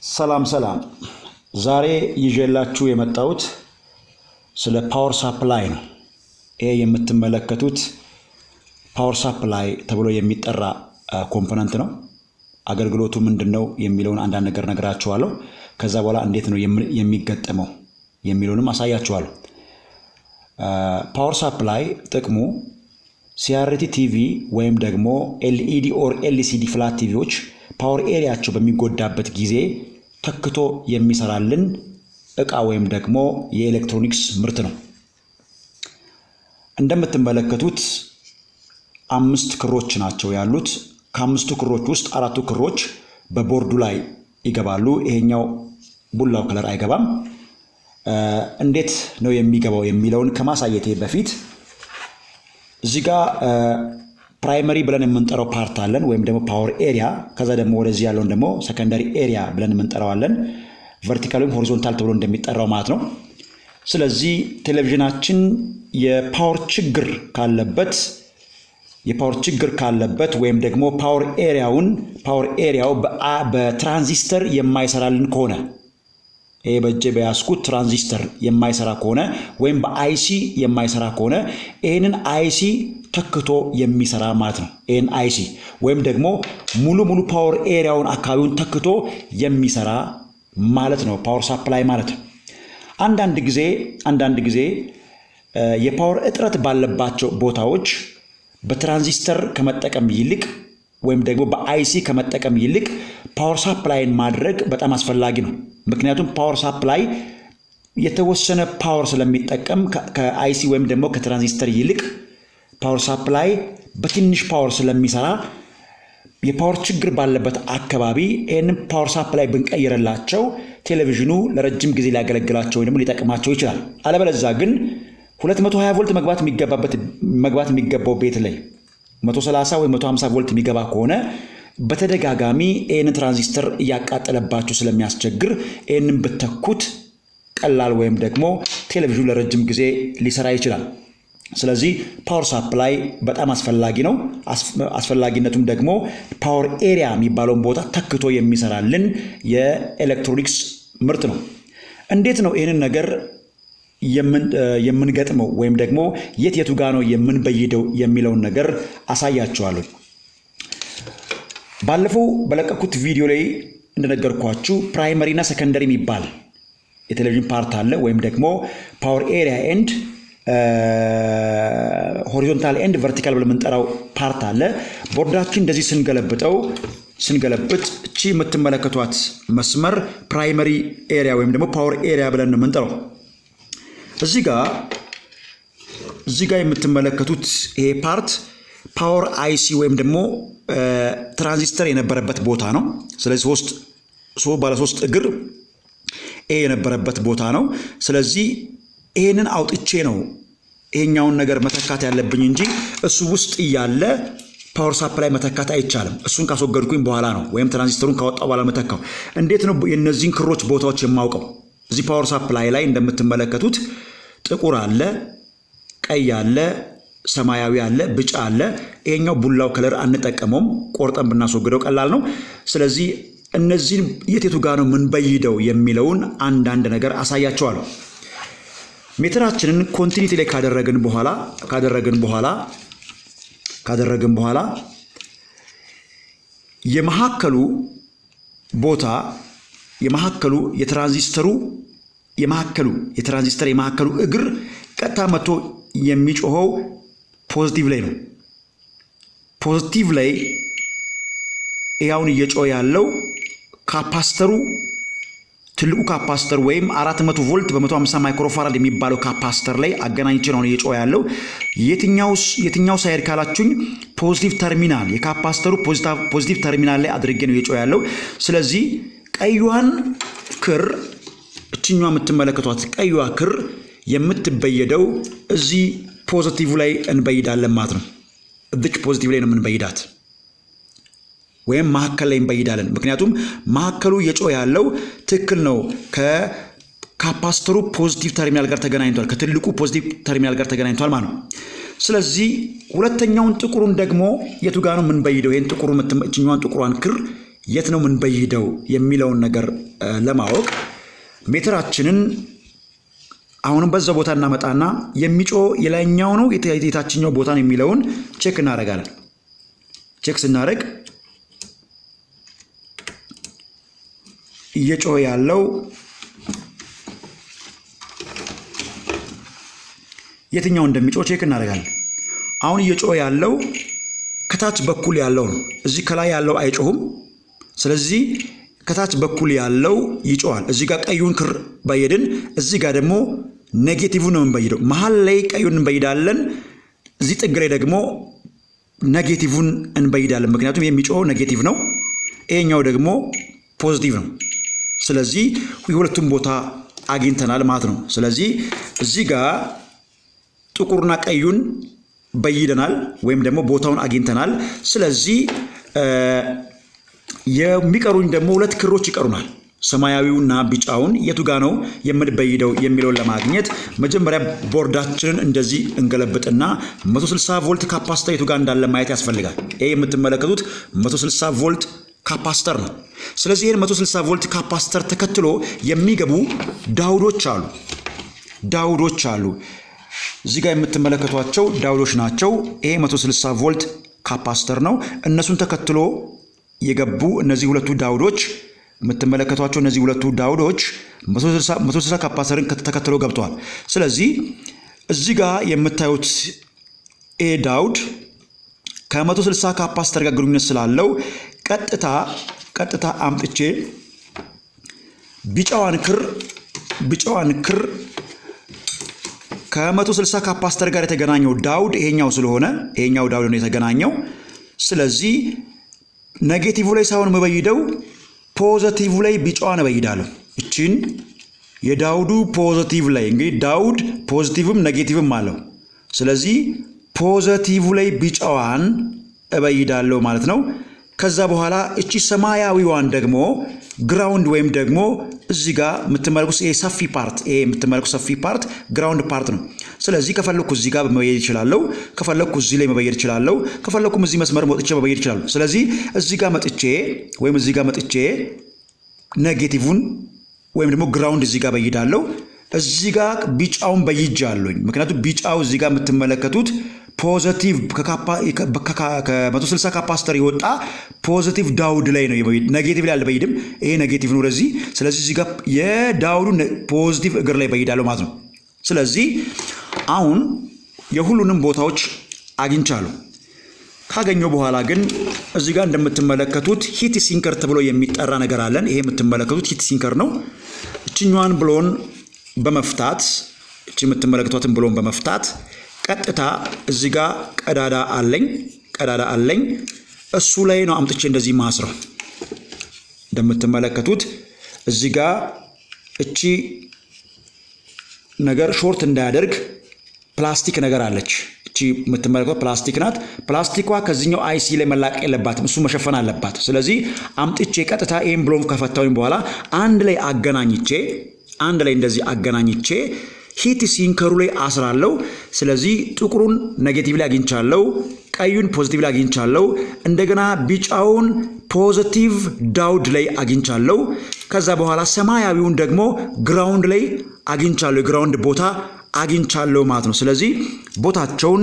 ሰላም ሰላም። ዛሬ ይዤላችሁ የመጣሁት ስለ ፓወር ሳፕላይ ነው። ይሄ የምትመለከቱት ፓወር ሳፕላይ ተብሎ የሚጠራ ኮምፖነንት ነው። አገልግሎቱ ምንድን ነው የሚለውን አንዳንድ ነገር ነግራችኋለሁ። ከዛ በኋላ እንዴት ነው የሚገጠመው የሚለውንም አሳያችኋለሁ። ፓወር ሳፕላይ ጥቅሙ ሲአርቲ ቲቪ ወይም ደግሞ ኤልኢዲ ኦር ኤልሲዲ ፍላት ቲቪዎች ፓወር ኤሪያቸው በሚጎዳበት ጊዜ ተክቶ የሚሰራልን እቃ ወይም ደግሞ የኤሌክትሮኒክስ ምርት ነው። እንደምትመለከቱት አምስት ክሮች ናቸው ያሉት። ከአምስቱ ክሮች ውስጥ አራቱ ክሮች በቦርዱ ላይ ይገባሉ። ይሄኛው ቡላው ከለር አይገባም። እንዴት ነው የሚገባው የሚለውን ከማሳየቴ በፊት እዚህ ጋር ፕራይመሪ ብለን የምንጠራው ፓርት አለን ወይም ደግሞ ፓወር ኤሪያ። ከዛ ደግሞ ወደዚህ ያለውን ደግሞ ሰከንደሪ ኤሪያ ብለን የምንጠራዋለን። ቨርቲካል ወይም ሆሪዞንታል ተብሎ እንደሚጠራው ማለት ነው። ስለዚህ ቴሌቪዥናችን የፓወር ችግር ካለበት የፓወር ችግር ካለበት ወይም ደግሞ ፓወር ኤሪያውን ፓወር ኤሪያው በትራንዚስተር የማይሰራልን ከሆነ ይሄ በእጄ በያዝኩት ትራንዚስተር የማይሰራ ከሆነ ወይም በአይሲ የማይሰራ ከሆነ ይህንን አይሲ ተክቶ የሚሰራ ማለት ነው። ይህን አይሲ ወይም ደግሞ ሙሉ ሙሉ ፓወር ኤሪያውን አካባቢውን ተክቶ የሚሰራ ማለት ነው ፓወር ሳፕላይ ማለት ነው። አንዳንድ ጊዜ አንዳንድ ጊዜ የፓወር እጥረት ባለባቸው ቦታዎች በትራንዚስተር ከመጠቀም ይልቅ ወይም ደግሞ በአይሲ ከመጠቀም ይልቅ ፓወር ሳፕላይን ማድረግ በጣም አስፈላጊ ነው። ምክንያቱም ፓወር ሳፕላይ የተወሰነ ፓወር ስለሚጠቀም ከአይሲ ወይም ደግሞ ከትራንዚስተር ይልቅ ፓወር ሳፕላይ በትንሽ ፓወር ስለሚሰራ የፓወር ችግር ባለበት አካባቢ ይህንን ፓወር ሳፕላይ ብንቀይርላቸው ቴሌቪዥኑ ለረጅም ጊዜ ሊያገለግላቸው ወይም ደግሞ ሊጠቅማቸው ይችላል። አለበለዛ ግን 220 ቮልት መግባት የሚገባበት መግባት የሚገባው ቤት ላይ 130 ወይም 150 ቮልት የሚገባ ከሆነ በተደጋጋሚ ይህንን ትራንዚስተር እያቃጠለባችሁ ስለሚያስቸግር ይህንን ብተኩት ቀላል ወይም ደግሞ ቴሌቪዥኑ ለረጅም ጊዜ ሊሰራ ይችላል። ስለዚህ ፓወር ሳፕላይ በጣም አስፈላጊ ነው። አስፈላጊነቱም ደግሞ ፓወር ኤሪያ የሚባለውን ቦታ ተክቶ የሚሰራልን የኤሌክትሮኒክስ ምርት ነው። እንዴት ነው ይህንን ነገር የምንገጥመው ወይም ደግሞ የት የቱ ጋ ነው የምንበይደው የሚለውን ነገር አሳያችኋለሁ። ባለፈው በለቀኩት ቪዲዮ ላይ እንደነገርኳችሁ ፕራይመሪ እና ሰከንደሪ የሚባል የቴሌቪዥን ፓርት አለ ወይም ደግሞ ፓወር ኤሪያ ኤንድ ሆሪዞንታል ኤንድ ቨርቲካል ብለን የምንጠራው ፓርት አለ። ቦርዳችን እንደዚህ ስንገለብጠው ስንገለብጥ እቺ የምትመለከቷት መስመር ፕራይመሪ ኤሪያ ወይም ደግሞ ፓወር ኤሪያ ብለን ነው የምንጠራው። እዚህ ጋር እዚህ ጋር የምትመለከቱት ይሄ ፓርት ፓወር አይሲ ወይም ደግሞ ትራንዚስተር የነበረበት ቦታ ነው። ስለዚህ ሶስት ባለሶስት እግር ኤ የነበረበት ቦታ ነው። ስለዚህ ይሄንን አውጥቼ ነው ይሄኛውን ነገር መተካት ያለብኝ እንጂ እሱ ውስጥ እያለ ፓወር ሳፕላይ መተካት አይቻልም። እሱን ካስወገድኩኝ በኋላ ነው ወይም ትራንዚስተሩን ካወጣው በኋላ መተካው። እንዴት ነው የእነዚህን ክሮች ቦታዎች የማውቀው? እዚህ ፓወር ሳፕላይ ላይ እንደምትመለከቱት ጥቁር አለ፣ ቀይ አለ፣ ሰማያዊ አለ፣ ቢጫ አለ። ይሄኛው ቡላው ከለር አንጠቀመውም፣ ቆርጠን ብናስወግደው ቀላል ነው። ስለዚህ እነዚህን የት የቱ ጋር ነው የምንበይደው የሚለውን አንዳንድ ነገር አሳያቸዋለሁ። ሜትራችንን ኮንቲኒቲ ላይ ካደረግን በኋላ ካደረግን በኋላ ካደረግን በኋላ የመሀከሉ ቦታ የመሀከሉ የትራንዚስተሩ የመሀከሉ የትራንዚስተር የመሀከሉ እግር ቀጥታ መጥቶ የሚጮኸው ፖዚቲቭ ላይ ነው። ፖዚቲቭ ላይ ያውን እየጮኸ ያለው ካፓስተሩ ትልቁ ካፓስተር ወይም 400 ቮልት በ150 ማይክሮፋራድ የሚባለው ካፓስተር ላይ አገናኝቼ ነው እየጮኸ ያለው። የትኛው ሳይድ ካላችሁኝ ፖዚቲቭ ተርሚናል የካፓስተሩ ፖዚቲቭ ተርሚናል ላይ አድርጌ ነው እየጮኸ ያለው። ስለዚህ ቀዩዋን ክር እችኛ የምትመለከቷት ቀዩዋ ክር የምትበየደው እዚህ ፖዚቲቭ ላይ እንበይዳለን ማለት ነው። እዚች ፖዚቲቭ ላይ ነው የምንበይዳት ወይም መሀከል ላይ እንበይዳለን። ምክንያቱም መሀከሉ እየጮኸ ያለው ትክክል ነው ከካፓስተሩ ፖዚቲቭ ተርሚናል ጋር ተገናኝቷል፣ ከትልቁ ፖዚቲቭ ተርሚናል ጋር ተገናኝቷል ማለት ነው። ስለዚህ ሁለተኛውን ጥቁሩን ደግሞ የቱ ጋር ነው የምንበይደው? ይህን ጥቁሩ እችኛዋን ጥቁሯን ክር የት ነው የምንበይደው የሚለውን ነገር ለማወቅ ሜትራችንን አሁንም በዛ ቦታ እናመጣና የሚጮ የላይኛው ነው የታችኛው ቦታ ነው የሚለውን ቼክ እናደርጋለን። ቼክ ስናደርግ እየጮኸ ያለው የትኛው እንደሚጮህ ቼክ እናደርጋለን። አሁን እየጮኸ ያለው ከታች በኩል ያለው ነው። እዚህ ከላይ ያለው አይጮህም። ስለዚህ ከታች በኩል ያለው ይጮሃል። እዚህ ጋር ቀዩን ክር በየድን፣ እዚህ ጋር ደግሞ ኔጌቲቭ ነው የምንበይደው። መሀል ላይ ቀዩን እንበይዳለን። እዚህ ጥግ ላይ ደግሞ ኔጌቲቭን እንበይዳለን። ምክንያቱም የሚጮኸው ኔጌቲቭ ነው፣ ይሄኛው ደግሞ ፖዚቲቭ ነው። ስለዚህ የሁለቱም ቦታ አግኝተናል ማለት ነው። ስለዚህ እዚህ ጋር ጥቁርና ቀዩን በይደናል ወይም ደግሞ ቦታውን አግኝተናል። ስለዚህ የሚቀሩኝ ደግሞ ሁለት ክሮች ይቀሩናል። ሰማያዊውና ቢጫውን የቱ ጋ ነው የምንበይደው የሚለውን ለማግኘት መጀመሪያ ቦርዳችንን እንደዚህ እንገለብጥና 160 ቮልት ካፓስተር የቱ ጋር እንዳለ ማየት ያስፈልጋል። ይህ የምትመለከቱት 160 ቮልት ካፓስተር ነው። ስለዚህ ይህን 160 ቮልት ካፓስተር ተከትሎ የሚገቡ ዳውዶች አሉ ዳውዶች አሉ። እዚህ ጋር የምትመለከቷቸው ዳውዶች ናቸው። ይሄ 160 ቮልት ካፓስተር ነው። እነሱን ተከትሎ የገቡ እነዚህ ሁለቱ ዳውዶች የምትመለከቷቸው እነዚህ ሁለቱ ዳውዶች 160 ካፓስተርን ተከትሎ ገብተዋል። ስለዚህ እዚህ ጋር የምታዩት ኤ ዳውድ ከ160 ካፓስተር ጋር ግንኙነት ስላለው ቀጥታ ቀጥታ አምጥቼ ቢጫዋን ክር ቢጫዋን ክር ከ160 ካፓስተር ጋር የተገናኘው ዳውድ ይሄኛው ስለሆነ ይሄኛው ዳውድ ነው የተገናኘው። ስለዚህ ኔጌቲቭ ላይ ሳይሆን የምበይደው ፖዘቲቭ ላይ ቢጫዋን እበይዳለሁ። እችን የዳውዱ ፖዘቲቭ ላይ እንግዲህ ዳውድ ፖዚቲቭም ኔጌቲቭም አለው። ስለዚህ ፖዘቲቭ ላይ ቢጫዋን እበይዳለሁ ማለት ነው። ከዛ በኋላ እቺ ሰማያዊዋን ደግሞ ግራውንድ ወይም ደግሞ እዚህ ጋር የምትመለኩት ይሄ ሰፊ ፓርት ይሄ የምትመለኩት ሰፊ ፓርት ግራውንድ ፓርት ነው። ስለዚህ ከፈለኩ እዚህ ጋር መበየድ እችላለሁ፣ ከፈለኩ እዚህ ላይ መበየድ እችላለሁ፣ ከፈለኩም እዚህ መስመር መጥቼ መበየድ እችላለሁ። ስለዚህ እዚህ ጋር መጥቼ ወይም እዚህ ጋር መጥቼ ኔጌቲቭን ወይም ደግሞ ግራውንድ እዚህ ጋር በይዳለሁ። እዚህ ጋር ቢጫውን በይጃለሁኝ። ምክንያቱም ቢጫው እዚህ ጋር የምትመለከቱት ፖዘቲቭ ከ160 ካፓስተር የወጣ ፖዘቲቭ ዳውድ ላይ ነው። ኔጌቲቭ ላይ አልበይድም። ይሄ ኔጌቲቭ ነው ወደዚህ። ስለዚህ እዚህ ጋር የዳውዱ ፖዚቲቭ እግር ላይ በይዳለሁ ማለት ነው። ስለዚህ አሁን የሁሉንም ቦታዎች አግኝቻለሁ። ካገኘው በኋላ ግን እዚህ ጋር እንደምትመለከቱት ሂት ሲንከር ተብሎ የሚጠራ ነገር አለን። ይሄ የምትመለከቱት ሂት ሲንከር ነው። እችኛዋን ብሎን በመፍታት እቺ የምትመለከቷትን ብሎን በመፍታት ቀጥታ እዚህ ጋር ቀዳዳ አለኝ ቀዳዳ አለኝ እሱ ላይ ነው አምጥቼ እንደዚህ ማስረው። እንደምትመለከቱት እዚህ ጋር እቺ ነገር ሾርት እንዳያደርግ ፕላስቲክ ነገር አለች። እቺ የምትመለከቷት ፕላስቲክ ናት። ፕላስቲኳ ከዚህኛው አይሲ ላይ መላቅ የለባትም፣ እሱ መሸፈን አለባት። ስለዚህ አምጥቼ ቀጥታ ይህን ብሎም ከፈታሁኝ በኋላ አንድ ላይ አገናኝቼ አንድ ላይ እንደዚህ አገናኝቼ ሂት ሲንከሩ ላይ አስራለሁ። ስለዚህ ጥቁሩን ኔጌቲቭ ላይ አግኝቻለሁ፣ ቀዩን ፖዚቲቭ ላይ አግኝቻለሁ፣ እንደገና ቢጫውን ፖዚቲቭ ዳውድ ላይ አግኝቻለሁ። ከዛ በኋላ ሰማያዊውን ደግሞ ግራውንድ ላይ አግኝቻለሁ፣ የግራውንድ ቦታ አግኝቻለሁ ማለት ነው። ስለዚህ ቦታቸውን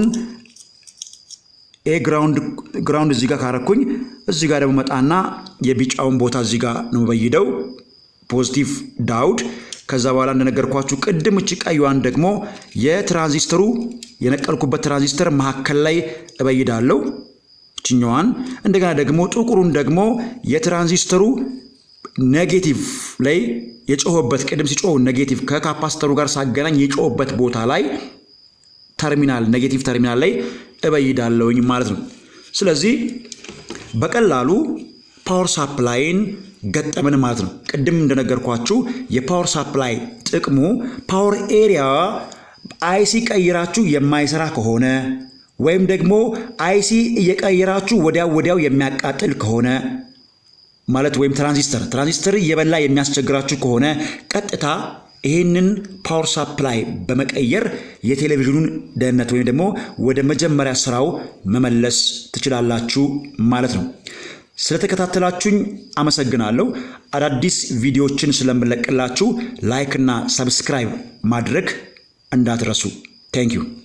ይሄ ግራውንድ እዚህ ጋር ካረኩኝ እዚህ ጋር ደግሞ መጣና የቢጫውን ቦታ እዚህ ጋር ነው በይደው ፖዚቲቭ ዳውድ ከዛ በኋላ እንደነገርኳችሁ ቅድም እቺ ቀዩዋን ደግሞ የትራንዚስተሩ የነቀልኩበት ትራንዚስተር መካከል ላይ እበይዳለሁ እችኛዋን። እንደገና ደግሞ ጥቁሩን ደግሞ የትራንዚስተሩ ኔጌቲቭ ላይ የጮኸበት ቅድም ሲጮህ ኔጌቲቭ ከካፓስተሩ ጋር ሳገናኝ የጮኸበት ቦታ ላይ ተርሚናል ኔጌቲቭ ተርሚናል ላይ እበይዳለሁኝ ማለት ነው። ስለዚህ በቀላሉ ፓወር ሳፕላይን ገጠምን ማለት ነው። ቅድም እንደነገርኳችሁ የፓወር ሳፕላይ ጥቅሙ ፓወር ኤሪያ አይሲ ቀይራችሁ የማይሰራ ከሆነ ወይም ደግሞ አይሲ እየቀየራችሁ ወዲያው ወዲያው የሚያቃጥል ከሆነ ማለት ወይም ትራንዚስተር ትራንዚስተር እየበላ የሚያስቸግራችሁ ከሆነ ቀጥታ ይህንን ፓወር ሳፕላይ በመቀየር የቴሌቪዥኑን ደህንነት ወይም ደግሞ ወደ መጀመሪያ ስራው መመለስ ትችላላችሁ ማለት ነው። ስለተከታተላችሁኝ አመሰግናለሁ። አዳዲስ ቪዲዮዎችን ስለምለቅላችሁ ላይክ እና ሰብስክራይብ ማድረግ እንዳትረሱ። ቴንክ ዩ